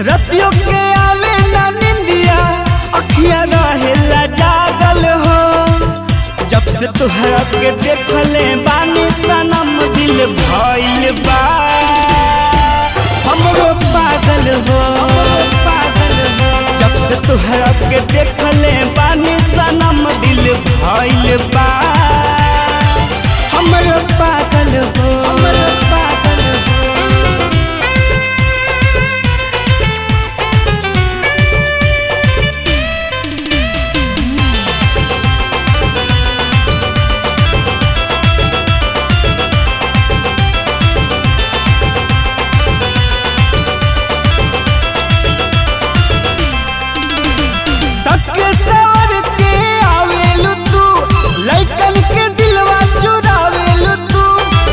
रतियों के आवे ना निंदिया अखिया रहेला जागल हो जब से तुहरा के देखले बानी सनम दिल भइल बा हमरो पागल हो पागल हो जब से तुहरा के देखले बानी सनम दिल भइल बा हमरो पागल हो हमरो पागल हो सबके सवर के आवेलु तू लइकन के दिलवा चुरावेलु तू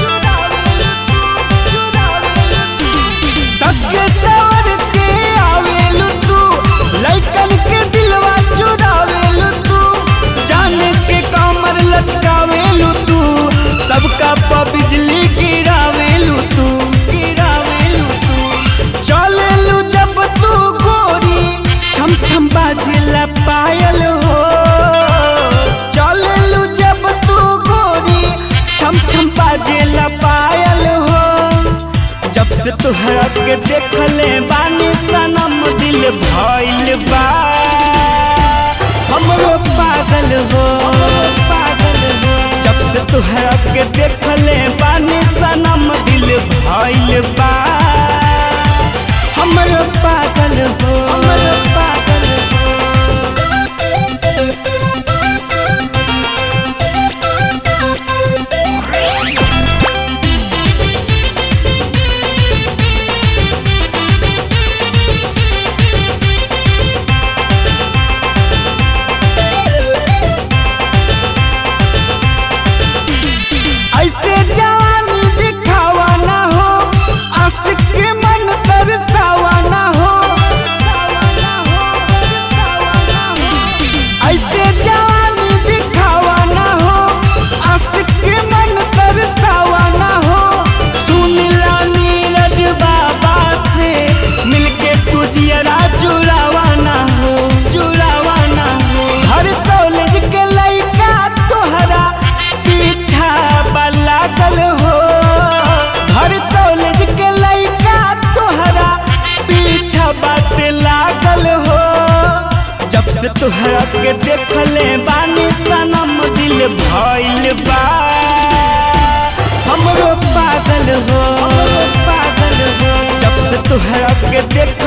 सबके सवर के आवेलु तू लइकन के दिलवा चुरावेलु तू जाने के कमर लचकावेलु तू सबका प बिजली गिरावेलु तू गिरावेलु तू चलेलु जब तू गोरी छम छम बाजेला पायल हो चलेलु जब तू गोरी छम छम बाजेला पायल हो जब से तुहरा के देखले बानी सनम दिल भइल बा हमरो पागल हो पागल हो जब से तुहरा के देखले बानी सनम दिल भइल बा हमरो पागल हो हमरो पागल हो ऐसे जवानी दिखावा ना हो आशिक के मन तरसावा ना हो ऐसे जवानी दिखावा ना हो आशिक के मन तरसावा ना हो सुन ला नीरज बाबा से मिलके तुझियरा चुरावा ना हो चुरावा ना हो हर कॉलेज के लइका तोहरा पीछा लागल हो हर कॉलेज के लइका तोहरा पीछा बाटे लागल हो जब से तोहरा के देखले बानी सनम दिल भइल बा हमरो पागल हो पागल हो जब से तोहरा के देख